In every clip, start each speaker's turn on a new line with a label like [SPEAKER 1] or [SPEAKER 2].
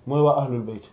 [SPEAKER 1] mooy waa ahlul bayt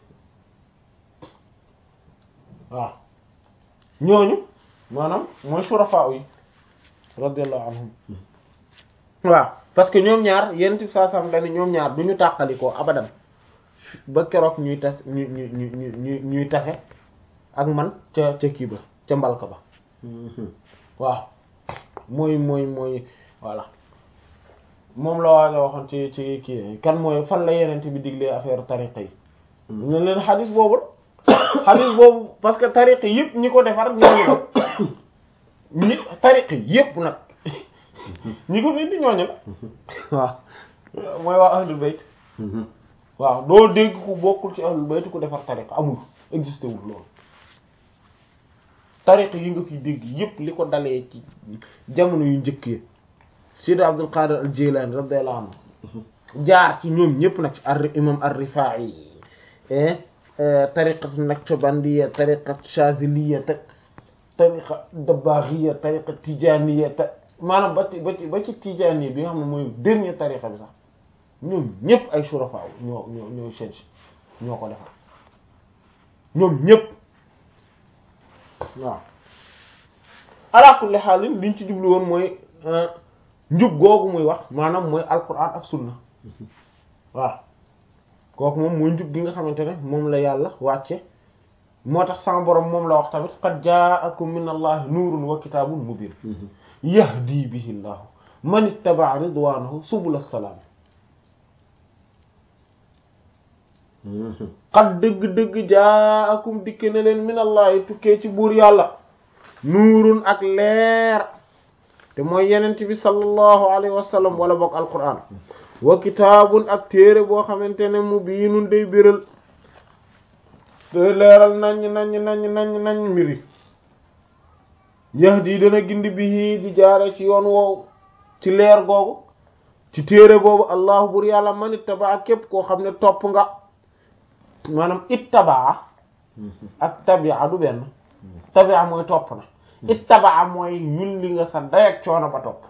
[SPEAKER 1] waaw ñooñu maanaam mooy shurafa yi radiyallahu anhum waaw parce que ñoom ñaar yenn ci saa sam dañ ñoom ñaar du ñu tàqalikoo abadan ba keroog ñuy tas ñu ñu ñu ñu ñuy tase ak man ca ca kii ba ca mbalka ba waaw mooy mooy mooy voilà moom la waa waxoon ci ci kii kan mooy fan la yeneen bi diglee affaire tariqa yi ne leen xadis boobu xadis boobu parce que tariqa yëpp ñi ko defar ñooñu nag ñi tariqa yëpp nag ñi ko fi indi ñooñu la waaw mooy waa ahlul bayt waaw doo dégg ku bokkul ci ahlul bayt ku defar tariqa amul existé wul loolu tariqa yi nga fi dégg yëpp li ko dalee ci jamono yu njëkk yi Sidi Abdul Qadir al Jilani radiyallahu anhu jaar ci ñoom ñëpp nag ci ar imam ar-Rifa'i tariqatu Naqshbandiyya tariqatu Shaziliyya tariqa Dabbagiyya tariqa Tijaniyya maanaam ba ci ba ci ba ci Tijaniyya bi nga xam ne mooy dernier tariqa bi sax ñoom ñëpp ay shurafa ñoo ñoo ñoo change ñoo ko defar ñoom ñëpp waaw ala kulli haal liñ ci jublu woon mooy njub googu muy wax maanaam mooy alquran ak sunna waaw kooku moom mooy njub gi nga xamante ne moom la yàlla wàcce moo tax sama borom moom la wax tamit qad ja'akum min allahi nuurun wa kitaabun mubin yahdi bihi llahu man ittaba'a ridwanahu subul as-salam qad dëgg-dëgg ja'akum dikke ne leen min allahi tukkee ci buur yàlla nuurun ak leer te mooy yenent bi sallallahu alayhi wa sallam wala bokk alquran wa kitaabun ak téere boo xamante ne mu biinun day biral te leeral nañ nañ nañ nañ nañ mbiri yahdi dana gindi bihi di jaare ci yoon woowu ci leer googu ci téere boobu allahu bur yàlla man ittabaa képp koo xam ne topp nga maanaam ittabaa ak tabia du benn tabia mooy topp na ittabaa mooy yulli nga sa dayak coono ba topp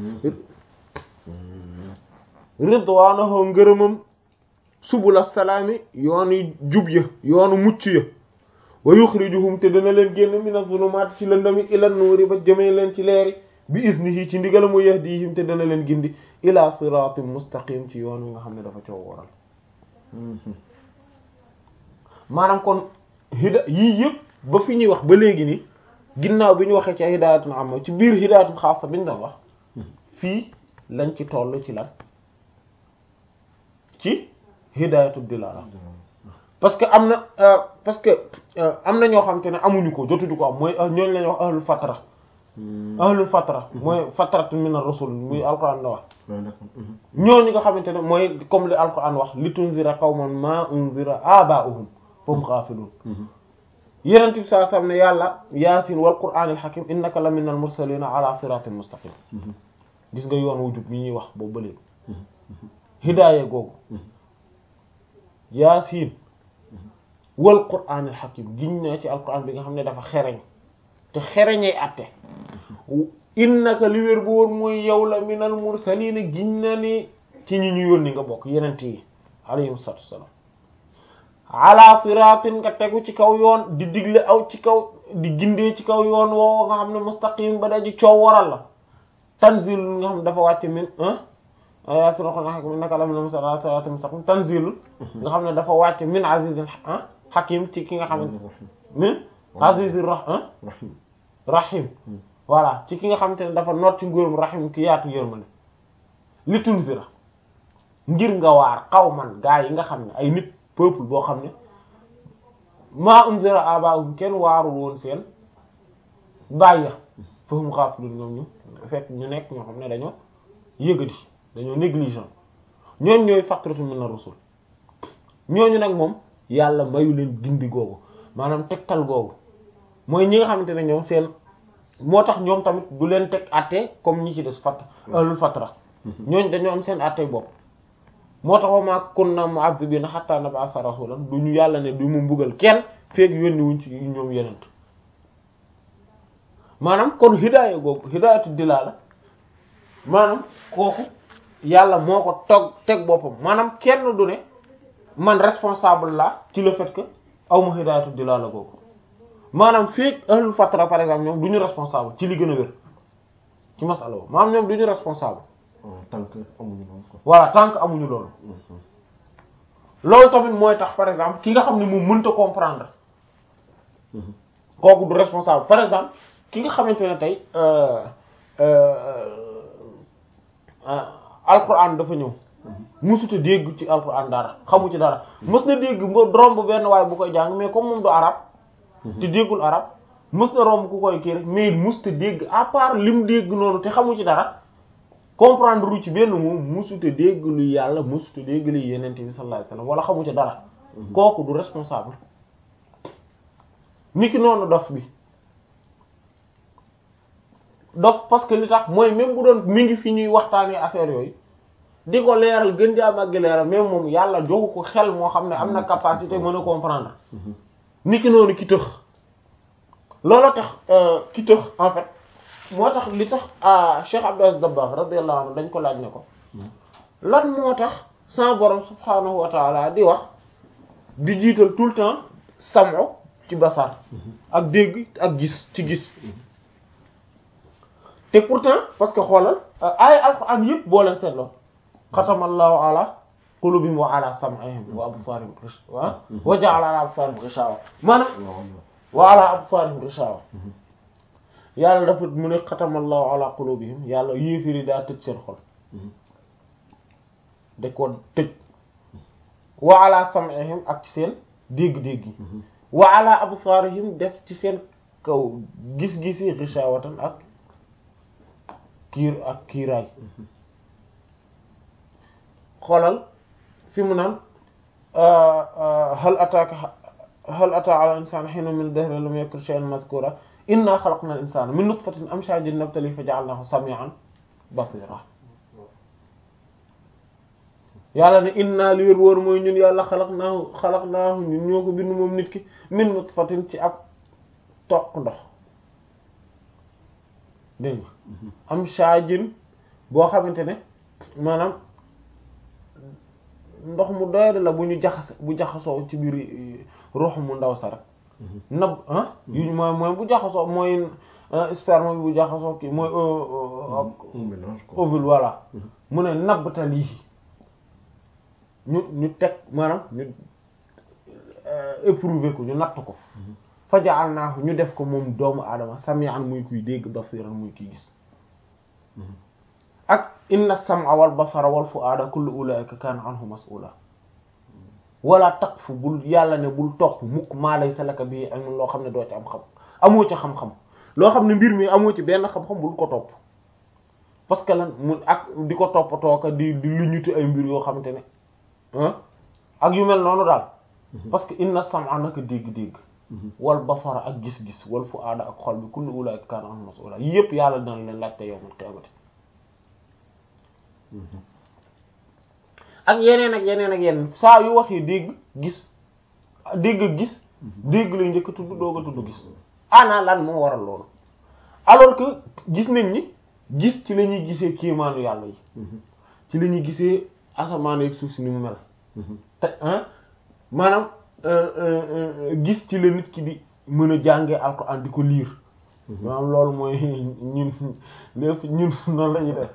[SPEAKER 1] ridwaanahu ngërëmam subula salaami yoonu jub ya yoonu mucc ya wa yuxrijuhum te dana leen génn mina zulumaat ci lëndami ila nuuri ba jëmee leen ci leeri bi iznihi ci ndigalam wa yahdihim te dana leen gindi ila siraatin mustaqim ci yoon wi nga xam ne dafa coow waral maanaam kon hida yii yëpp ba fi ñuy wax ba léegi ni ginnaaw bi ñu waxee ci hidaayatun amma ci biir hidaayatun xaasa bi ñu doon wax fii lañ ci toll ci lan ci hidaayatu dilaala parce que am na parce que am na ñoo xam te ne amuñu ko jotuñu ko am mooy ñooñu la ñuy wax ahlul fatra ahlul fatra mooy fatratu min ar-rusul muy alquran la wax ñooñu nga xamante ne mooy comme li alquran wax li tunzira qawman ma unzira aba'uhum fahum ghafilun yenent bi saa sam ne yàlla yaasin wal qur'anil hakim innaka la minal mursalina ala siratin mustaqim gis nga yoon wu jub mi ñuy wax boobu ba léegi hidaaya googu yaasin wal qur'anil hakim giñ naa ci alquran bi nga xam ne dafa xereñ te xereñee atte innaka li wér bu wóor mooy yow la minal mursalina giñ na ni ci ñi ñu yónni nga bokk yenent yi alayhim salaatu wassalaam ala siratin nga tegu ci kaw yoon di digle aw ci kaw di gindee ci kaw yoon woo nga xam ne mustaqim ba daji coow waral la tanzil nga xam ne dafa wàcc min yaa sura ko naka la min siratin mustaqim tanzil nga xam ne dafa wàcc min azizin hakim ci ki nga xam ne min azizir rahim voilà ci ki nga xamante ne dafa noot ci nguurum rahim ki yaatu yërmande li tunzira ngir nga waar xaw man gaa yi nga xam ne ay nit peuple boo xam ne maa unzira abaahum kenn waarul woon seen bàyyi fahum ghafilun ñoom ñu fekk ñu nekk ñoo xam ne dañoo yëgadi dañoo négligent ñooñ ñooy fatratu min ar-rusul ñooñu nag moom yàlla mayu leen gindi googu maanaam tegtal googu mooy ñi nga xamante ne ñoom seen moo tax ñoom tamit du leen teg àtte comme ñi ci des fat ahlul fatra ñooñ dañoo am seen àtte bopp moo tax wa maa kunna mu'azzibina hatta nab'atha rasulan du ñu yàlla ne du mu mbugal kenn feek yónni wuñ ci ñoom yenent maanaam kon hidaaya googu hidaayatu dilaala maanaam kooku yàlla moo ko tog teg boppam maanaam kenn du ne man responsable la ci le fait que aw ma hidaayatu dilaala googu maanaam fekk ahlul fatra par exemple ñoom du ñu responsable ci li gën a wér ci masala boobu maanaam ñoom du ñu responsable
[SPEAKER 2] tant que amuñu loolu quoi.
[SPEAKER 1] voilà tant que amuñu loolu loolu tamit mooy tax par exemple ki nga xam ne moom mënta comprendre kooku du responsable par exemple ki nga xamante ne tey alquran dafa ñëw musuta dégg ci alquran dara xamu ci dara mës na dégg ba romb benn waaye bu koy jàng mais comme moom du arab te déggul arab mës na romb ku koy kii rek mais musuta dégg à part lim dégg noonu te xamu ci dara comprendre ru ci benn moom musuta dégg lu yàlla musuta dégg lu yenente bi sallallahu alayhi wasallam wala xamu ci dara kooku du responsable niki noonu dof bi dof parce que li tax mooy même bu doon mi ngi fi ñuy waxtaanee affaire yooyu di ko leeral gën di am ak leeral même moom yàlla joxu ko xel moo xam ne am na capacité mën a comprendre niki noonu ki tëx loolu tax ki tëx en fait moo tax li tax Cheikh Abdou Aziz Dabakh radiyallahu anhu dañ ko laaj ne ko lan moo tax sa borom subhanahu wa taala di wax di jiital tout le temps samo ci basar ak dégg ak gis ci gis te pourtant parce que xoolal ay alquran yëpp boo leen seetloo xatamallahu ala qulubihim wa ala sam'ihim wa absarihim wa wa ja'ala ala absarihim ghishawa maanaam wa ala absarihim ghishawa yàlla dafa mu ne xatamallahu ala qulubihim yàlla yéefiri daa tëj seen xol da ko tëj wa ala sam'ihim ak ci seen dégg-dégg yi wa ala absarihim def ci seen kaw gis-gisi ghishawatan ak kiir ak kiiraay xoolal fi mu naan hal ataaka hal ataa ala insaan hiinun min dahri lam yakun shay'an madhkura inna xalaqna al insana min nutfatin amshajin nabtali fa ja'alnahu sami'an basira yàlla ne inna li wér wóor mooy ñun yàlla xalaqnaahu xalaqnaahu ñun ñoo ko bind moom nit ki min nutfatin ci ab toq ndox dégg nga amshajin boo xamante ne maanaam ndox mu doyade la bu ñu jaxas bu jaxasoo ci biir ruux mu ndaw sa rek nab ah yuñ mooy mooy bu jaxasoo mooy sperme bi bu jaxasoo kii mooy ovule voilà mu ne nabtal yi ñu ñu teg maanaam ñu éprouver ko ñu natt ko fajaal naa ñu def ko moom doomu aadama sami'an muy kuy dégg basiran muy kuy gis ak inna sam'a wal basara wal fu'ada kullu ulaika kana anhu mas'ula wala taqfu bul yàlla ne bul topp mukk maa laysa laka bi ilmun loo xam ne doo ci am xam amoo ci xam-xam loo xam ne mbir mi amoo ci benn xam-xam bul ko topp parce que lan mu ak di ko toppatoo ka di di luñuti ay mbir yoo xamante ne ak yu mel noonu daal parce que inna sam'a naka dégg-dégg wal basara ak gis-gis wal fu'ada ak xol bi kullu ulaika kana anhu mas'ula yépp yàlla dina leen laajte yawmal qiyamati ak yeneen ak yeneen ak yeneen saa yu waxee dégg gis dégg ak gis dégg lay njëkk tudd doog a tudd gis ana lan moo waral loolu alors que gis nañ ni gis ci la ñuy gisee kéemaanu yàlla yi ci la ñuy gisee asamaan ak suuf si ni mu mel te maanaam gis ci la nit ki di mën a jàngee alxuraan di ko liir maanaam loolu mooy ñun lépp ñun noonu la ñuy def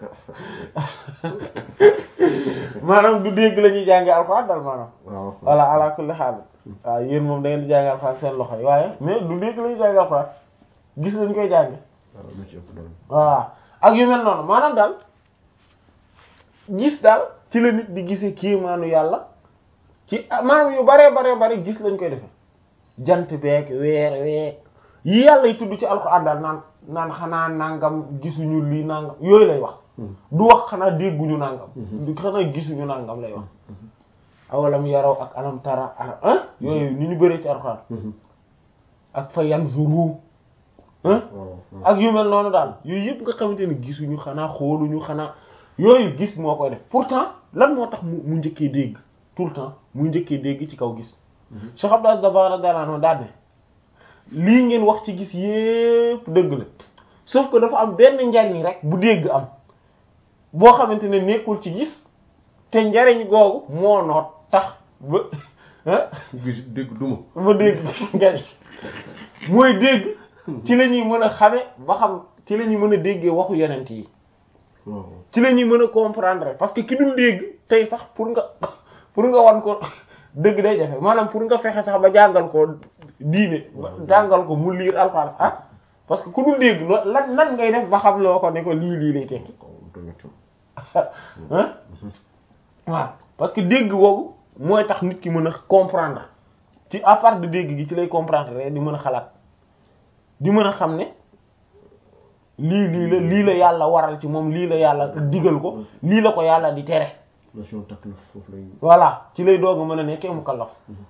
[SPEAKER 1] maanaam du dégg la ñuy jàngee alxuraan dal maanaam voilà ala kulli xaal waaw yéen moom da ngeen di jàngee alxuraan seen loxo yi waaye mais du dégg la ñuy jàngee alxuraan gis lañ koy jànge waaw ak yu mel noonu maanaam daal gis daal ci la nit di gisee kiimaanu yàlla ci maanaam yu baree baree bari gis lañ koy defe jant beeg weer weeg yi yàlla yi tudd ci alxuraan daal naan naan xanaa nangam gisuñu lii nangam yooyu lay wax du wax xanaa dégguñu nangam du xanaa gisuñu nangam lay wax awalam yaraw ak alam tara ah yooyu ni ñu bëree ci alxuraan ak fa yanzuru ak yu mel noonu daal yooyu yëpp nga xamante ne gisuñu xanaa xooluñu xanaa yooyu gis moo koy def pourtant lan moo tax mu mu njëkkee dégg tout le temps mu njëkkee dégg ci kaw gis Cheikh Abdou Aziz Dabakh radiyallahu anhu daal ne lii ngeen wax ci gis yépp dëgg la sauf que dafa am benn njariñ rek bu dégg am boo xamante ne nekkul ci gis te njariñ googu moo noot tax ba ah
[SPEAKER 2] gis dégg duma
[SPEAKER 1] ba dégg nga mooy dégg ci la ñuy mën a xame ba xam ci la ñuy mën a déggee waxu yonent yi
[SPEAKER 2] waaw
[SPEAKER 1] ci la ñuy mën a comprendre parce que ki dul dégg tey sax pour nga pour nga wan ko dëgg day jafe maanaam pour nga fexe sax ba jàngal ko diine ba jàngal ko mu liir alxuraan ah parce que ku dul dégg lo- lan nan ngay def ba xam loo ko ne ko lii lii lay tekki
[SPEAKER 2] kaw tamit
[SPEAKER 1] ah waaw parce que dégg boobu mooy tax nit ki mën a comprendre ci à part de dégg gi ci lay comprendre rek di mën a xalaat di mën a xam ne lii lii la lii la yàlla waral ci moom lii la yàlla digal ko lii la ko yàlla di tere
[SPEAKER 2] notion taklif foofu lay
[SPEAKER 1] voilà ci lay doog a mën a nekkee mukallaf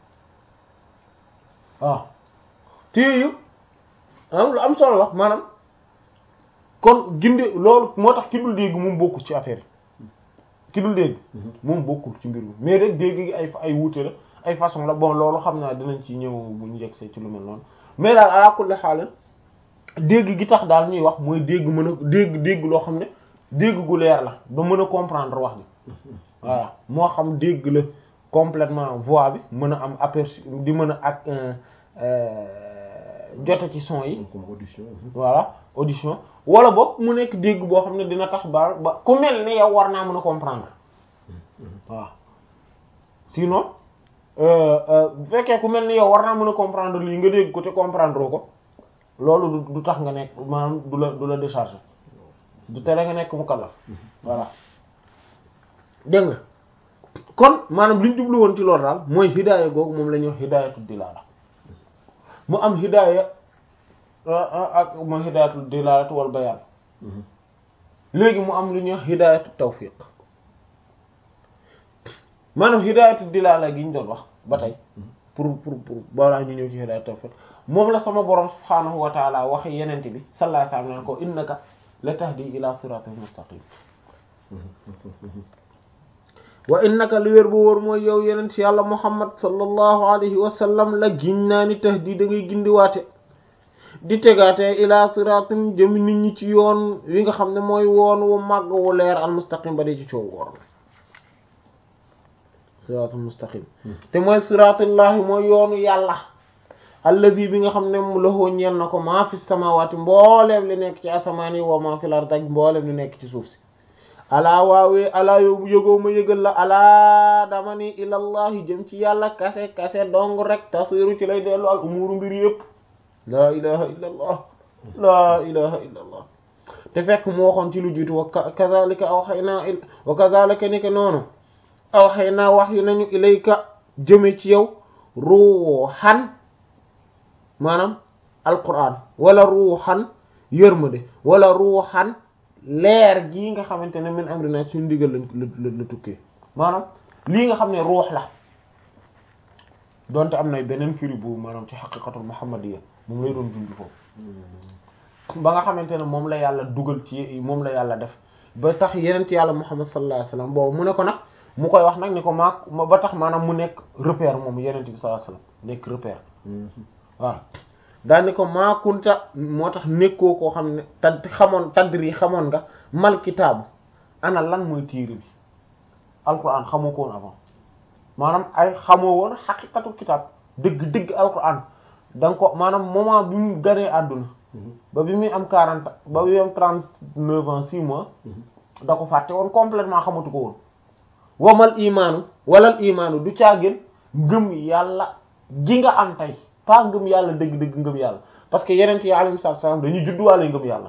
[SPEAKER 1] waaw te yooyu am lu am solo la maanaam kon ginde loolu moo tax ki dul dégg moom bokkul ci affaire yi ki dul dégg moom bokkul ci mbir mi mais rek dégg gi ay ay wuute la ay façon la bon loolu xam naa dinañ ci ñëw bu ñu yegsee ci lu mel noonu mais daal ala kulli xaal dégg gi tax daal ñuy wax mooy dégg mën a dégg dégg loo xam ne dégg gu leer la ba mën a comprendre wax ji voilà moo xam dégg la complètement voix bi mën a am aperçu di mën a ak jote ci son yi
[SPEAKER 2] comme audition
[SPEAKER 1] voilà audition wala boog mu nekk dégg boo xam ne dina tax ba ba ku mel ni yow war naa mën a comprendre waaw sinon bu fekkee ku mel ni yow war naa mën a comprendre lii nga dégg ko te comprendre ko loolu du du tax nga nekk maanaam du la du la décharger du tere nga nekk mukallaf voilà dégg nga kon maanaam li ñu jublu woon ci loolu daal mooy hidaaya googu moom la ñuy wax hidaayatu dilaala mu am hidaaya ak mooy hidaayatu dilaalatu wal bayaan léegi mu am lu ñuy wax hidaayatu tawfiq maanaam hidaayatu dilaala gi ñu doon wax ba tey pour pour pour balaa ñu ñëw ci hidaayatu tawfiq moom la sama borom subhaanahu wa taala waxe yenente bi sallallahu alayhi wa sallam naan ko innaka la tahdi ila siratin mustaqim wa innaka li wér bu wóor mooy yow yenent yàlla muhammad sallallahu alayhi wa sallam la giñ naa ni tahdi da ngay gindiwaate di tegaate ila siratin jëmi nit ñi ci yoon wi nga xam ne mooy woon wu màgg wu leer al mustaqim ba dee ci coow woor siratul mustaqim te mooy siratullahi mooy yoonu yàlla allazi bi nga xam ne mu lahoo ñeel na ko maa fi samawati mbooleem li nekk ci asamaan yi wa maa fi lar daj mbooleem li nekk ci suuf si alaa waawee alaa yow yëgoo ma yëgal la alaa dama ni ilallahi jëm ci yàlla kase kase dong rek tasiru ci lay dellu al umuru mbir yëpp laa ilaha illa allah laa ilaha illa allah te fekk mu waxoon ci lu jiitu wa kazalika awhaynaa il wa kazalika ni ke noonu awhaynaa wax yu nañu ilayka jëme ci yow ruuxan maanaam alquran wala ruuxan yërmande wala ruuxan leer gii nga xamante ne min amrina suñu ndigal la la la tukkee maanaam lii nga xam ne ruux la donte am na beneen firi bu maanaam ci xaqiqatul muhammadiyya moom lay doon junj foofu ba nga xamante ne moom la yàlla dugal ci moom la yàlla def ba tax yeneen ci yàlla muhammad sallallahu alayhi wasallam boobu mu ne ko nag mu koy wax nag ni ko maa ba tax maanaam mu nekk repère moom yeneen bi sallallahu alayhi wasallam nekk repère waaw daal ni ko maakunta moo tax nekkoo koo xam ne tad xamoon tadri xamoon nga mal kitaabu ana lan mooy téere bi alquran xamoo ko woon avant maanaam ay xamoo woon xaqiqatu kitaab dëgg dëgg alquran da nga ko maanaam moment bi mu ganee àdduna ba bi muy am quarante ba bi muy am trente neuf ans six mois da ko fàtte woon complètement xamatu ko woon wamal imaanu walal imaanu du caagin ngëm yàlla gi nga am tey pas ngëm yàlla dëgg-dëgg ngëm yàlla parce que yeneen yi alayhi salaam dañuy judduwaale ngëm yàlla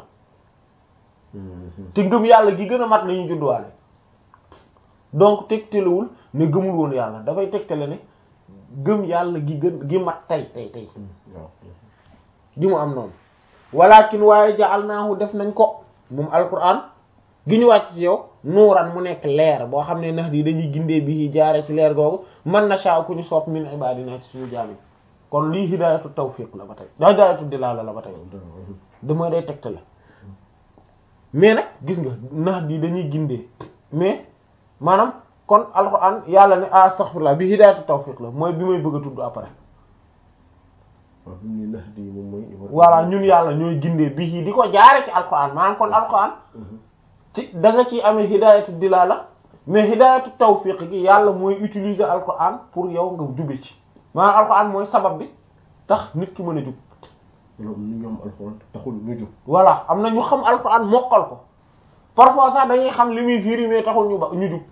[SPEAKER 1] te ngëm yàlla gi gën a mat la ñuy judduwaale donc tegtalewul ne gëmul woon yàlla dafay tegtale ne gëm yàlla gi gën gi mat tey tey tey gi mu am noonu walakin waaye ja'alnaahu def nañ ko moom alquran gi ñu wàcc ci yow nuuran mu nekk leer boo xam ne nax di dañuy gindee bi jaare ci leer googu man na sha ku ñu sopp min ibadina ci suñu jaam yi kon lii hidaayatu tawfiq la ba tey hidaayatu dilaala la ba tey damay day tegtale mais nag gis nga nax di dañuy gindee mais maanaam kon alquran yàlla ne astaghfirullah bi hidaayatu tawfiq la mooy bi may bëgg a tudd après
[SPEAKER 2] waaw bi mu ne nax di moom mooy.
[SPEAKER 1] voilà ñun yàlla ñooy gindee bi di ko jaare ci alquran maanaam kon alquran ci da nga ciy amee hidaayatu dilaala mais hidayatu tawfiq gi yàlla mooy utiliser alquran pour yow nga jube ci maanaam alquran mooy sabab bi tax nit ki mën a jub
[SPEAKER 2] ñoom ñu ñoom alxuraan taxul ñu jub
[SPEAKER 1] voilà am na ñu xam alquran mokkal ko parfois sax dañuy xam li muy firi mais taxul ñu ba ñu jub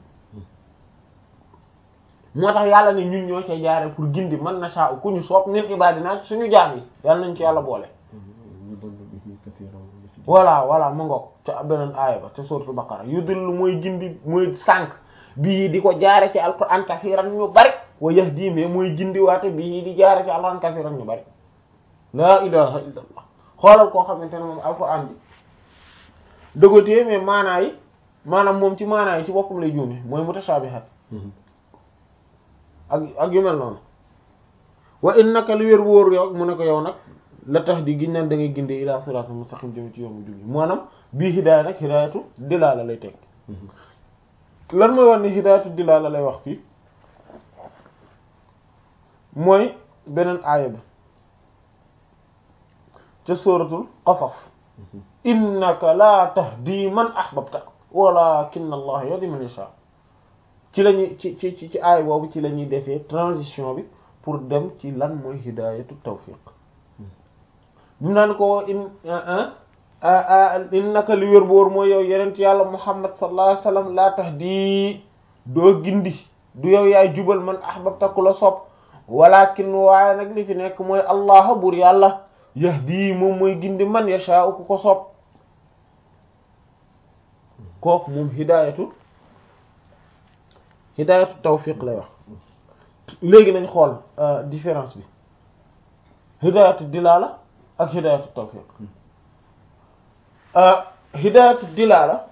[SPEAKER 1] moo tax yàlla ne ñun ñoo cee jaare pour gindi man nasha ku ñu soob min ibadina suñu jaam yi yàlla nañ ci yàlla boole
[SPEAKER 2] ñu doon bihi katiran
[SPEAKER 1] voilà voilà mu ngoog ca beneen aaya ba ca suratul baqara yudillu mooy gindi mooy sànq bii di ko jaare ci alquran kasiran ñu bari wa yahdi mais mooy gindi waate bii di jaare ci alquran kasiran ñu bari laa ilaha illa allah xoolal koo xamante ne moom alquran bi dëggatee mais maanaa yi maanaam moom ci maanaa yi ci boppam lay juume mooy mutashabihat ak ak yu mel noonu wa innaka li wér wóor yow mu ne ko yow nag la tax di giñ naan da ngay gindee ila siratal mustaqim jëm ci yoonu jubi maanaam bii hidaaya nag hidaayatu dilaala lay teg lan mooy wax ni hidaayatu dilaala lay wax fii mooy beneen aaya bi ca suratul qasas innaka la tahdi man ahbabta walakin allah yahdi man yasha ci lañuy ci ci ci aaya boobu ci la ñuy defee transition bi pour dem ci lan mooy hidaayatu tawfiq bimu naan ko in innaka li wér boor mooy yow yenent yàlla muhammad sallallahu alayhi wasallam laa tahdi doo gindi du yow yaay jubal man ahbabta ku la sopp walakin waaye nag li fi nekk mooy allah buur yàlla yahdi moom mooy gindi man yashaa'u ku ko sopp kooku moom hidaayatu hidaayatu tawfiq lay wax léegi nañ xool différence bi hidaayatu dilaala ak hidaayatu tawfiq hidaayatu dilaala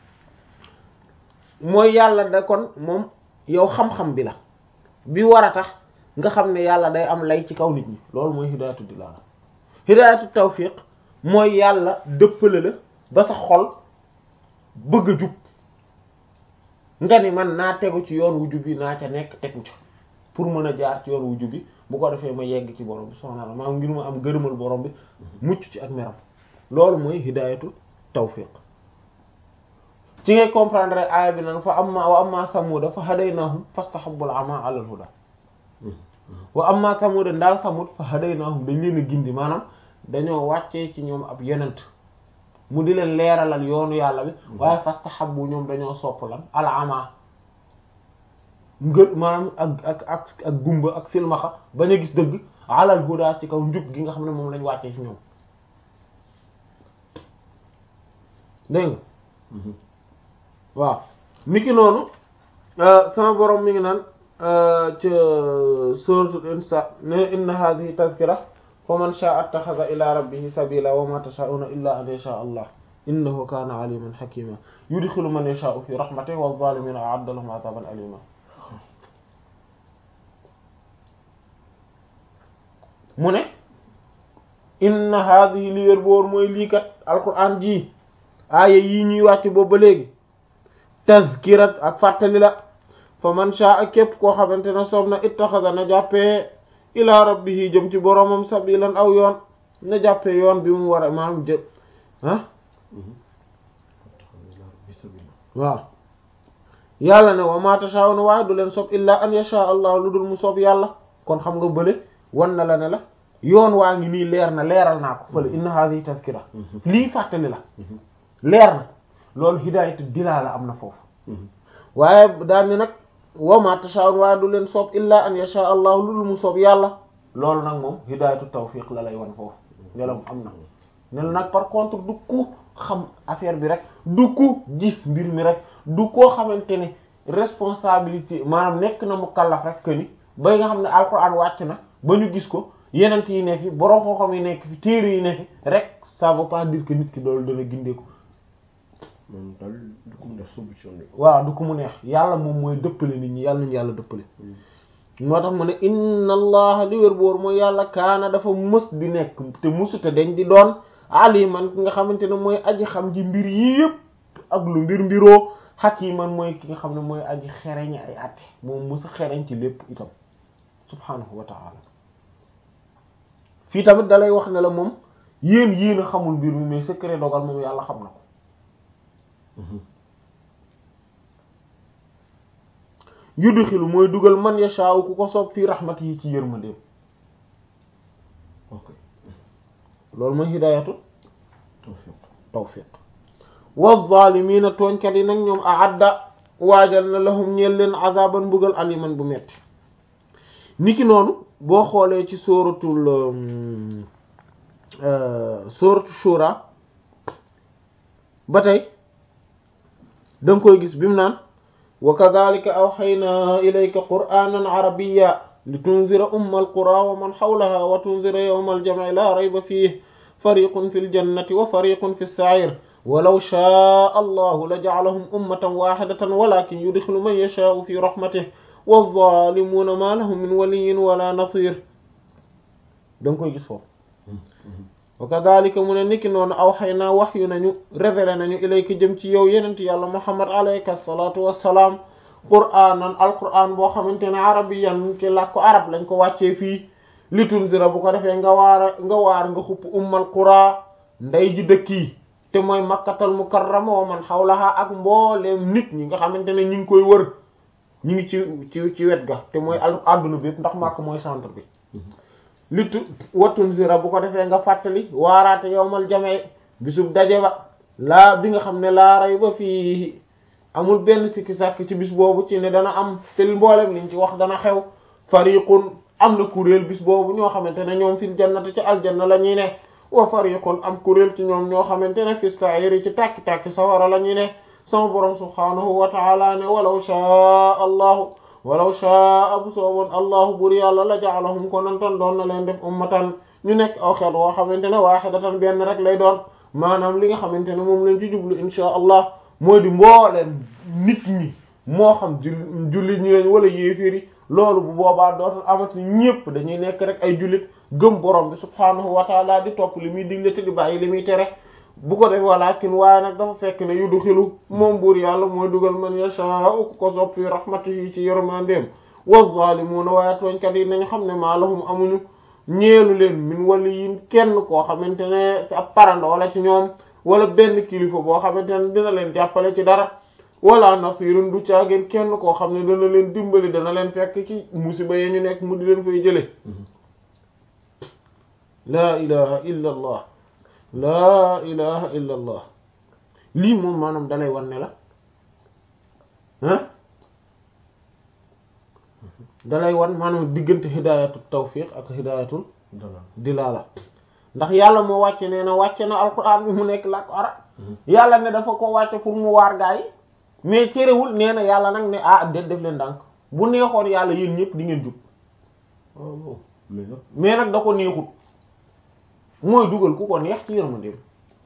[SPEAKER 1] mooy yàlla da kon moom yow xam-xam bi la bi war a tax nga xam ne yàlla day am lay ci kaw nit ñi loolu mooy hidaayatu dilaala hidaayatu tawfiq mooy yàlla dëppale la ba sa xol bëgg a jub nga ni man naa tegu ci yoon wu jub bi naa ca nekk tegu ca pour mën a jaar ci yoon wu jub bi bu ko defee ma yegg ci borom bi subhaanahu wa ta'aala maanaam ngir ma am gërëmal borom bi mucc ci ak meram loolu mooy hidaayatu tawfiq ci ngay comprendre aaya bi nan fa amma wa amma samuda fa hadaynahum fastahabbul ama ala al huda wa amma samuda ndaal samud fa hadaynahum dañ leen a gindi maanaam dañoo wàccee ci ñoom ab yonent mu di leen leeralal yoonu yàlla bi waaye fastahabbu ñoom dañoo sopp lan al ama ngër maanaam ak ak ak ak gumba ak silmaxa bañ a gis dëgg alal huda ci kaw njub gi nga xam ne moom lañ wàccee ci ñoom dégg nga waaw niki noonu sama borom mi ngi naan ca suratul insa ne inna hadhihi tazkira fa man sha'a attakhadha ila rabbihi sabila wa ma tasha'una illa an yasha allah innahu kana aliman hakima yudkhilu man yasha'u fi rahmatihi wa adh-dhalimina a'adda lahum 'adaban alima mu ne inna hadhihi li wér boor mooy lii kat alquran ji aaya yii ñuy wàcc boobu ba léegi tazkirat ak fàttali la fa man sha'a képp koo xamante ne soob na ittaxada na jàppee ila rabbihi jëm ci boromam sabilan aw yoon na jàppee yoon bi mu war a maanaam jë ah waaw yàlla ne wa ma tasha'una waaye du leen soob illa an yasha allah lu dul mu soob yàlla kon xam nga bële wan na la ne la yoon waa ngi nii leer na leeral naa ko fële inna hadhihi tazkira lii fàttali la leer na loolu hidaayatu dilaala am na foofu waaye daal ni nag wa ma tasha'un waaye du leen soob illa an yasha allah lu dul mu soob yàlla loolu nag moom hidaayatu tawfiq la lay wan foofu ngelam am na ne la nag par contre du ku xam affaire bi rek du ku gis mbir mi rek du koo xamante ne responsabilité maanaam nekk na mu kallaf rek que ni ba nga xam ne alquran wàcc na ba ñu gis ko yenent yi ne fi borom xam-xam yi nekk fi téere yi ne fi rek ça veut pas dire que nit ki doolu dana gindee ko
[SPEAKER 2] moom daal du ko def solution de
[SPEAKER 1] waaw du ko mu neex yàlla moom mooy dëppale nit ñi yàlla nañu yàlla dëppale moo tax mu ne inna allah li wér boor mooy yàlla kaana dafa mës di nekk te mësute dañ di doon aliman ki nga xamante ne mooy aji xam ji mbir yii yëpp ak lu mbir mbiroo hakiman mooy ki nga xam ne mooy aji xereñ ay atte moom mësa xereñ ci lépp itam subhanahu wa ta'ala fii tamit dalay wax ne la moom yéen yéen a xamul mbir mi mais secret dogal moom yàlla xam na ko yudxilu mooy dugal man yashaaw ku ko soob fii rahmati yi ci yërmandeem
[SPEAKER 2] ok
[SPEAKER 1] loolu mooy hidaayatu
[SPEAKER 2] tawfiq
[SPEAKER 1] tawfiq wa zaalimiina tooñkat yi nag ñoom aadda waajal na lahum ñeel leen azaban mbugal aliman bu metti niki noonu boo xoolee ci sóoratul sóoratu shura ba tey danga koy gis bi mu naan wa kadhalika awhaynaa ilayka qur'aanan arabiyya litunzira umma alqura wa man hawlaha wa tunzira yawma aljam'i la rayba fihi fariqun fil jannati wa fariqun fis sa'ir walaw shaa allahu la ja'alahum ummatan wahidatan walakin yudkhilu man yasha'u fi rahmatihi wadh-dhalimuuna ma lahum min waliyyin wala nasir danga koy gis foofu wa kadhalika mu ne niki noonu awhaynaa wahyu nañu révélé nañu ilayka jëm ci yow yenent yàlla muhammad alayka salaatu wassalaam qur'aanan alqur'aan boo xamante ne arabiyan ci làkku arab lañ ko wàccee fii li tunzira bu ko defee nga waar nga waar nga xupp ummal qura nday ji dëkk yi te mooy makkatal mukarrama wa man hawlaha ak mbooleem nit ñi nga xamante ne ñi ngi koy wër ñi ngi ci ci ci wet ga te mooy àdduna bi yëpp ndax màkk mooy centre bi litu wattun zira bu ko defee nga fàttali waaraate yowmal jamee bisub daje ba laa bi nga xam ne laa ray ba fii amul benn sikki sàkk ci bis boobu ci ne dana am te mboolem liñ ci wax dana xew fariqun am na kuréel bis boobu ñoo xamante ne ñoom fil jannati ci aljanna la ñuy ne wa fariqun am kuréel ci ñoom ñoo xamante ne fi sa'iri ci tàkki-tàkki sawara la ñuy ne sama borom subhaanahu wa ta'ala ne walaw shaa allahu walaw shaa bu sooboon allahu bur yàlla la ja'alahum ko nantan doon na leen def ummatan ñu nekk aw xeet woo xamante ne waahidatan benn rek lay doon maanaam li nga xamante ne moom lañ ci jublu inshaa allah mooy di mbooleem nit ñi moo xam jullit ñi lañ wala yéeféeri loolu bu boobaa dootul amati ñépp dañuy nekk rek ay jullit gëm borom bi subhaanahu wa taala di topp li muy digle te di bàyyi li muy tere bu ko def walakin waaye nag dafa fekk ne yu du xilu moom buur yàlla mooy dugal man yashaa'u ku ko sopp fi rahmatihi ci yërmandeem wa zaalimuuna waaye tooñkat yi nañ xam ne maa lahum amuñu ñeelu leen min waliyin kenn koo xamante ne ci ab parando wala ci ñoom wala benn kilifa boo xamante ne dina leen jàppale ci dara wala nasirun du caageen kenn koo xam ne dana leen dimbali dana leen fekk ci musiba yi ñu nekk mu di leen fay jële laa ilaha illa allah laa ilaha illa allah lii moom maanaam dalay wan ne la ah dalay wan maanaam diggante hidayatul tawfiq ak hidayatul dilala ndax yàlla moo wàcce nee na wàcce na alquran bi mu nekk làkk arab yàlla ne dafa ko wàcce pour mu waar gaa yi mais cerewul nee na yàlla nag ne ah déet def leen ndànk bu neexoon yàlla yéen ñëpp di ngeen jub
[SPEAKER 2] waaw mais nag
[SPEAKER 1] mais nag da ko neexut mooy dugal ku ko neex ci yërmandeem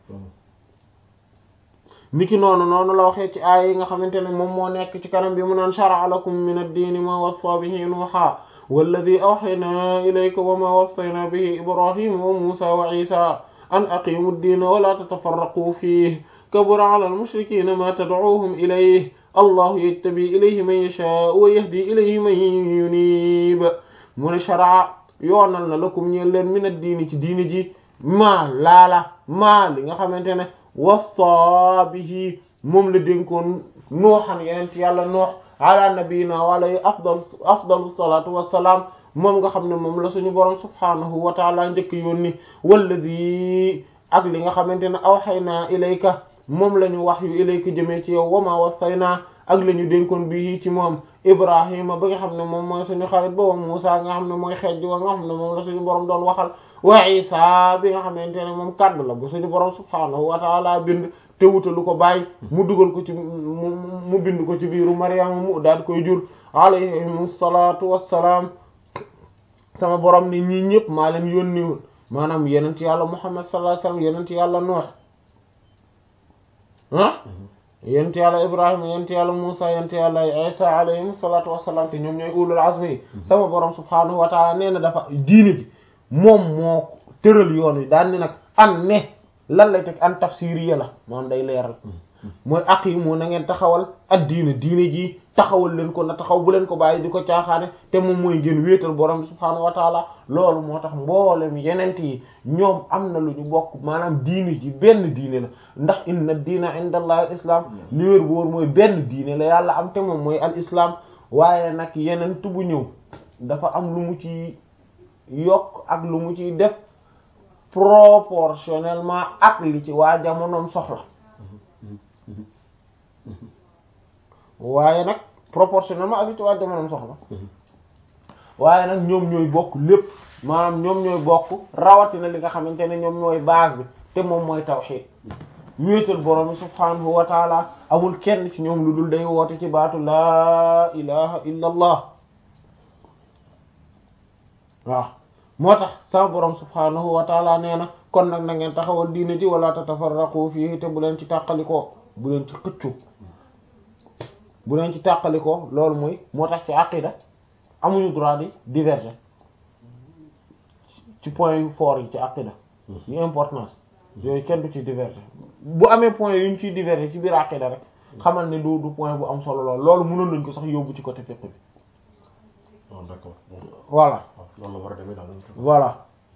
[SPEAKER 1] niki noonu noonu la waxee ci aaya yi nga xamante ne moom moo nekk ci kanam bi mu naan shara'a lakum min ad-diini ma wassa bihi nuuha walladhi awhaynaa ilayka wa ma wassayna bihi ibrahima wa muusa wa isa an aqimu ad-diina wa la tatafarraqu fihi kabura ala al-mushrikiina ma tad'uuhum ilayhi allahu yajtabi ilayhi man yashaa'u wa yahdi ilayhi man yuniib mu ne shara'a yoonal na lakum ñeel leen min ad-diini ci diini ji maa laala maa li nga xamante ne wassa bihi moom la dénkoon nooxan yeneen ci yàlla noox ala nabiyina wa alayhi afdal afdalu salatu wassalaam moom nga xam ne moom la suñu borom subhanahu wa taala njëkk yónni walladi ak li nga xamante ne awxaynaa ilayka moom la ñu wax yu ilayka jëmee ci yow wama wasaynaa ak la ñu dénkoon bii ci moom ibrahima ba nga xam ne moom mooy suñu xarit ba wa Muusa nga xam ne mooy xeej wa nga xam ne moom la suñu borom doon waxal wa Isa bi nga xamante ne moom kaddu la bu suñu borom subhaanahu wa taala bind te wutalu ko bàyyi mu dugal ko ci mu bind ko ci biiru Maryama mu daal koy jur alayhimu salaatu wassalaam sama borom ni ñii ñëpp maa leen yónniwul maanaam yenent yàlla Muhammad sallallahu alayhi wasallam yenent yàlla Nuh ah yent yàlla ibrahima yent yàlla musa yent yàlla isa alayhim salatu wassalam te ñoom ñooy ulul azmi yi sama borom subhanahu wa taala nee na dafa diine ji moom moo tëral yoon wi daan ni nag an ne lan lay teg an tafsiriya la moom day leeral mooy aqimu na ngeen taxawal ak diine diine ji taxawal leen ko na taxaw bu leen ko bàyyi di ko caaxaane te moom mooy ngeen wéetal borom subhanahu wa taala loolu moo tax mboolem yenent yi ñoom am na lu ñu bokk maanaam diine ji benn diine la ndax inna diina inda allah al islam li wér bu wóor mooy benn diine la yàlla am te moom mooy al islam waaye nag yeneen bu ñëw dafa am lu mu ci yokk ak lu mu ciy def proportionnellement ak li ci waa jamonoom soxla waaye nag proportionnellement ak li ci waa jamonoom soxla waaye nag ñoom ñooy bokk lépp maanaam ñoom ñooy bokk rawatina li nga xamante ne ñoom ñooy base bi te moom mooy tawhid wéetal borom subhanahu wa taala amul kenn ci ñoom lu dul day woote ci baatu laa ilaha illa allah waaw moo tax sa borom subhanahu wa taala nee na kon nag na ngeen taxawal diine ji wala tatafarraqu fihi te bu leen ci tàqalikoo bu leen ci xëccu bu leen ci tàqalikoo loolu mooy moo tax ci aqida amuñu droit di diverger ci point yu fort yi ci aqida yu importance yooyu kenn du ci diverger bu amee point yu ñu ciy diverger ci biir aqida rek xamal ne du du point bu am solo lool loolu mënoon nañ ko sax yóbbu ci côté fiqh bi
[SPEAKER 2] waaw d'accord
[SPEAKER 1] voilà
[SPEAKER 2] waaw loolu la war a demee daal
[SPEAKER 1] voilà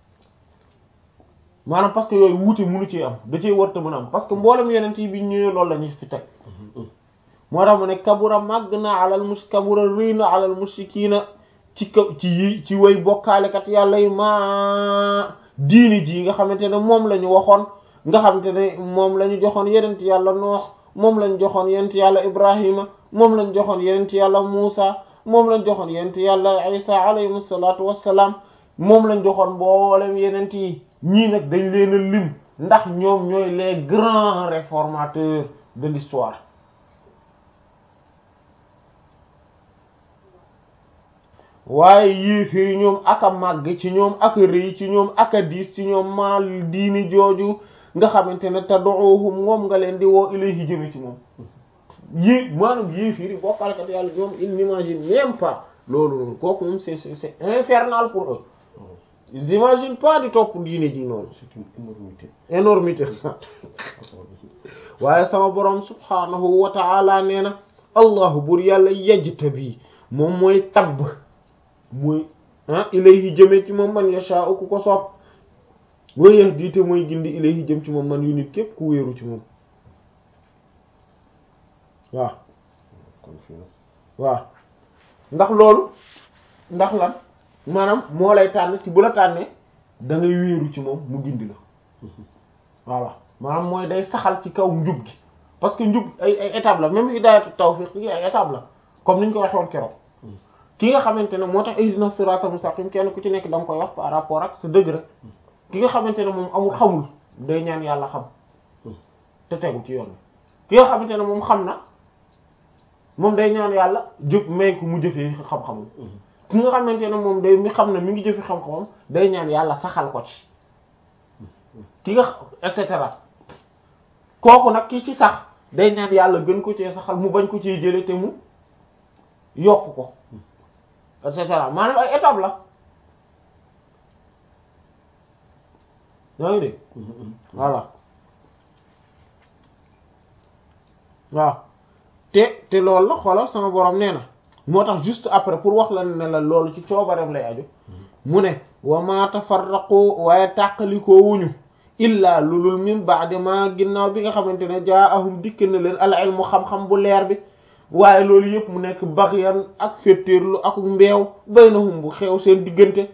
[SPEAKER 1] maanaam parce que yooyu wuute mënu ci am da cee warta mën a am parce que mboolem yeneen yi bi ñëwee loolu la ñu fi teg moo tax mu ne kabura màgg na alal mus kabura rëy na alal mushrikiina ci kaw ci yi ci way bokkaalekat yàlla yi ma diini ji nga xamante ne moom la ñu waxoon nga xamante ne moom la ñu joxoon yenent yàlla noox moom lañ joxoon yenent yàlla ibrahima moom lañ joxoon yenent yàlla muusa moom lañ joxoon yenent yàlla isa alayhim salaatu wassalaam moom lañ joxoon mboolem yenent yi ñii nag dañ leen a lim ndax ñoom ñooy les grands réformateurs de l'histoire waaye yéeféer yi ñoom ak a màgg ci ñoom ak a rëy ci ñoom ak a diis ci ñoom maal diini jooju nga xamante ne tad'uhum moom nga leen di woo ilayhi jëme ci moom yé maanaam yéeféer yi bokkalekat yàlla ñoom ils n'imaginent même pas loolu noonu kooku moom c'est c'est infernal pour eux ils imaginent pas di topp diine ji noonu
[SPEAKER 2] c'est une énormité
[SPEAKER 1] énormité waaye sama borom subhanahu wa ta'ala nee na allahu bur yàlla yajtabi moom mooy tabb mooy ah ilayhi jëme ci moom man yasha'u ku ko soob wa yahdi te mooy gindi ilayhi jëm ci moom man yu nit képp ku wéeru ci moom waaw
[SPEAKER 2] kon fii nag
[SPEAKER 1] waaw ndax loolu ndax lan maanaam moo lay tànn ci bu la tànnee da ngay wéeru ci moom mu gindi la voilà maanaam mooy day saxal ci kaw njub gi parce que njub ay ay étape la même hidayatu tawfiq yi ay étape la comme ni ñu ko waxoon keroog ki nga xamante ne moo tax ihdina siratal mustaqim kenn ku ci nekk da nga koy wax par rapport ak sa degré ki nga xamante ne moom amul xamul day ñaan yàlla xam te tegu ci yoon ki nga xamante ne moom xam na moom day ñaan yàlla jëf may ko mu jëfee xam-xamam ki nga xamante ne moom day mi xam ne mi ngi jëfi xam-xamam day ñaan yàlla saxal ko ci ki nga et cetera kooku nag ki ci sax day ñaan yàlla gën ko cee saxal mu bañ ko cee jële te mu yokk ko et cetera maanaam ay étape la yaa ngi dégg voilà waaw te te loolu la xoolal sama borom nee na moo tax juste après pour wax la ne la loolu ci coobareem lay aju mu ne wa ma tafarraqu waaye tàqalikoo wuñu illa lulul min ba'di ma ginnaaw bi nga xamante ne jaa'ahum dikk na leen al ilmu xam-xam bu leer bi waaye loolu yëpp mu nekk baxyan ak féttéerlu ak mbeew baynahum bu xew seen diggante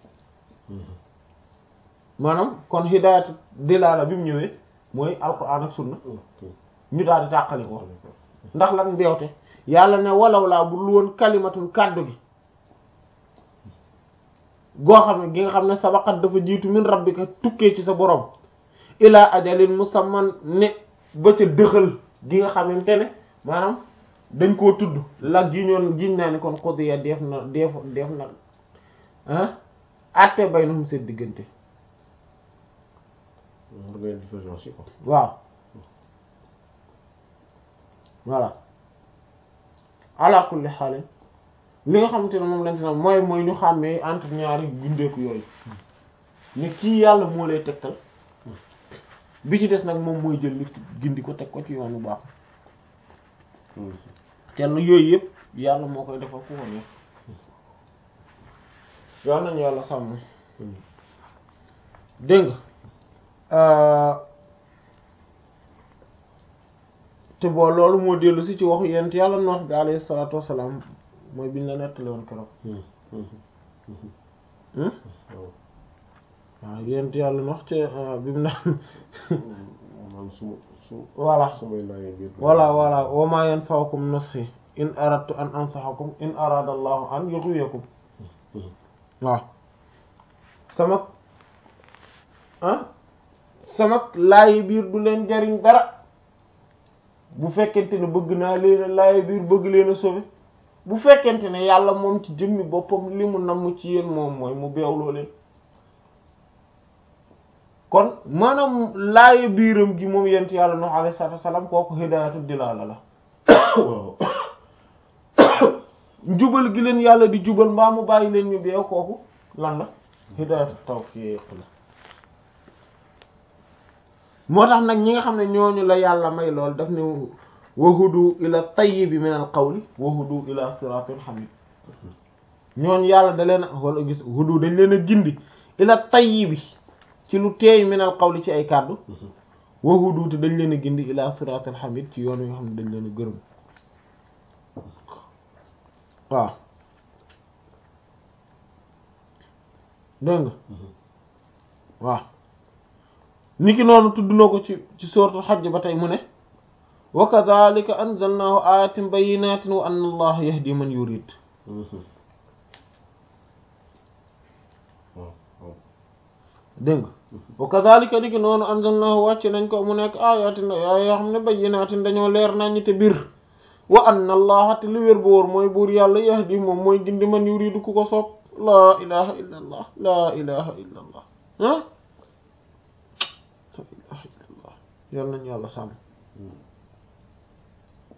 [SPEAKER 1] maanaam kon hidaayatu dilaala bi mu ñëwee mooy alquran ak sunna ñu daal di tàqali ko ndax lan mbeewte yàlla ne walaw laa bu lu woon kalimatul kàddu gi goo xam ne gi nga xam ne sabaqat dafa jiitu min rabbika tukkee ci sa borom ilaa ajalin musamman ne ba ca dëxal gi nga xamante ne maanaam dañ koo tudd la gi ñoon giñ naa ne kon xudiya def na def def na ah atte baynahum seen diggante
[SPEAKER 2] da ngay différence yi quoi
[SPEAKER 1] waaw voilà ala kulli xaalin li nga xamante ne moom lañ ci mooy mooy ñu xàmmee entre ñaari gindeeku yooyu ne kii yàlla moo lay tegtal bi ci des nag moom mooy jël nit ki gindi ko teg ko ci yoonu baax kenn yooyu yëpp yàlla moo koy defal ku ko neex yàlla nañu yàlla sàmm dégg nga te boo loolu moo dellu si ci waxu yent yàlla noox bi alayhi salaatu wassalaam mooy biñ la nettali woon keroog
[SPEAKER 2] waaw
[SPEAKER 1] waaw yéen yàlla na wax ci bi mu naan
[SPEAKER 2] man su su
[SPEAKER 1] voilà
[SPEAKER 2] samay laajee biir
[SPEAKER 1] voilà voilà wa ma yanfa'ukum nushi in aradtu an ansahakum in arada allahu an yughwiyakum waaw sama ah sama laayi biir du leen jariñ dara bu fekkente ne bëgg naa leen a laayi biir bëgg leen a sauver bu fekkente ne yàlla moom ci jëmmi boppam li mu namm ci yéen moom mooy mu beewloo leen kon maanaam laayi biiram gi moom yent yàlla Nuh alayhi salaatu wassalaam kooku hidaayatu dilaala la
[SPEAKER 2] waaw
[SPEAKER 1] njubal gi leen yàlla di jubal mbaa mu bàyyi leen ñu beew kooku lan la hidaayatu tawfiq la moo tax nag ñi nga xam ne ñooñu la yàlla may lool daf ne wahudu ila tayyibi min al qawli wahudu ila siratin hamid ñooñu yàlla da leen a wala gis hudu dañ leen a gindi ila tayyibi ci lu teey min al qawli ci ay kàddu wahudu te dañ leen a gindi ila siratin hamid ci yoon yi nga xam ne dañ leen a gërëm waaw dégg nga waaw niki noonu tudd na ko ci ci suratul hajj ba tey mu ne wa kadhalika anzalnahu ayatin bayyinatin wa anna allaha yahdi man yurid
[SPEAKER 2] waaw waaw
[SPEAKER 1] dégg nga wa kadhalika niki noonu anzalnahu wàcc nañ ko mu nekk ayatin yaa yoo xam ne bayyinatin dañoo leer nañ te bir wa anna allaha te li wér bu wóor mooy buur yàlla yahdi moom mooy gindi man yuridu ku ko soob laa ilaha illa allah laa ilaha illa allah ah la ilaha illa allah yal nañu yàlla sàmm